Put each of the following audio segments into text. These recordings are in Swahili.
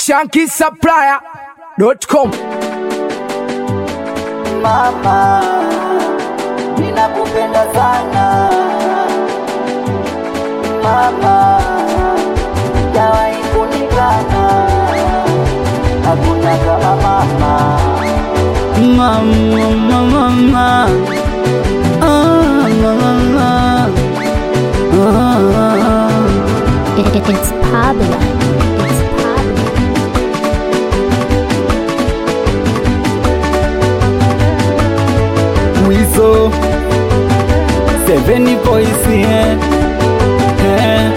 shankisupplier.com Mama, ninakupenda sana mama, jawahi kunikana, hakuna kama mama. Mama, mama, ah, mama, ah. It, it, it's Pablo. It's Pablo. Wizo Seven voice yeah. yeah.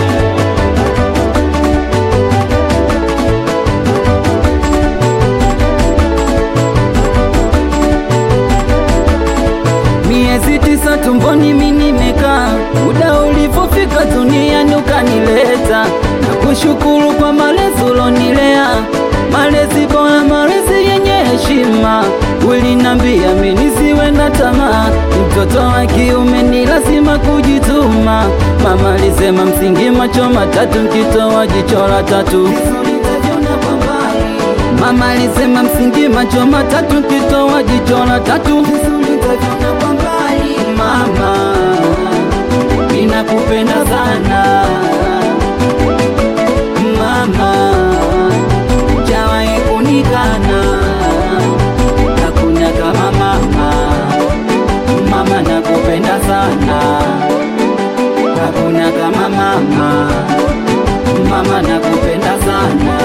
Miezi tisa tumboni mimi nimekaa, muda ulipofika duniani ukanileta, na kushukuru kwa malezi ulonilea, malezi bora, malezi yenye heshima. Ulinambia mimi nisiwe na tamaa, mtoto wa kiume ni lazima kujituma. Mama alisema msingi macho matatu, mkitoa jicho la tatu Mama alisema msingi macho matatu, mkitoa jicho la tatu Mama, ninakupenda sana mama, jawahi kunikana, hakuna kama mama. Mama, nakupenda sana, hakuna kama mama. Mama, nakupenda sana.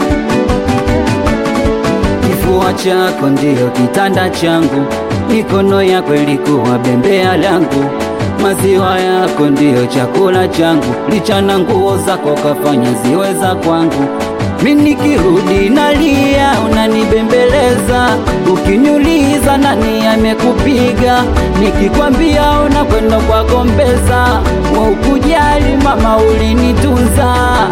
Kifua chako ndiyo kitanda changu, mikono yako ilikuwa bembea langu, maziwa yako ndiyo chakula changu, lichana nguo zako kafanya ziwe za kwangu. Mimi nikirudi nalia, unanibembeleza, ukiniuliza nani amekupiga, nikikwambia unakwenda kwa gombeza, wa ukujali mama, ulinitunza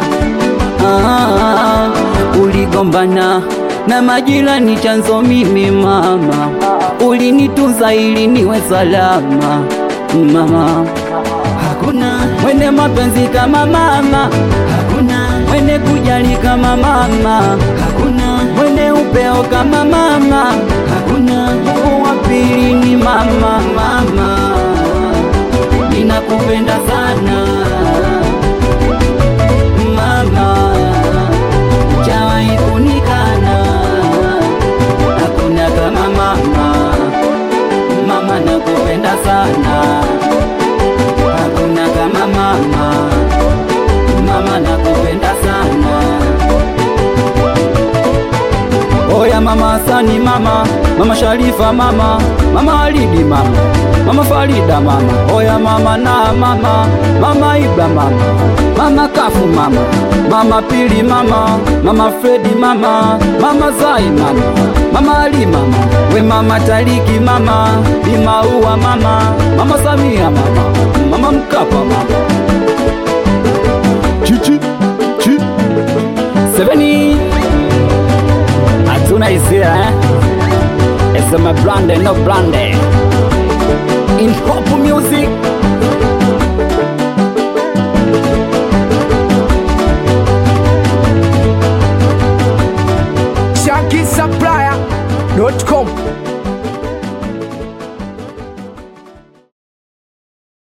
ah, uligombana na majirani, chanzo mimi mama, ulinitunza ili niwe salama mama. Hakuna mwene mapenzi kama mama, hakuna mwene kujali kama mama, hakuna mwene upeo kama mama, hakuna Mungu wa pili ni mama. Mama, ninakupenda sana mama, jawahi kunikana, hakuna kama mama. Mama, nakupenda sana, hakuna kama mama. Mama, nakupenda sana. Oya mama Sani mama, mama Sharifa mama, mama Alidi mama, mama Farida mama, oya mama na mama, mama Ibra mama, mama Kafu mama, mama Pili mama, mama Fredi mama, mama Zai mama, mama Ali mama, we mama Taliki mama, Bimaua mama, mama Samia mama, mama Mkapa mama. Chichi, chi. Seveni hatuna hisia eh? It's my brand no brand in hop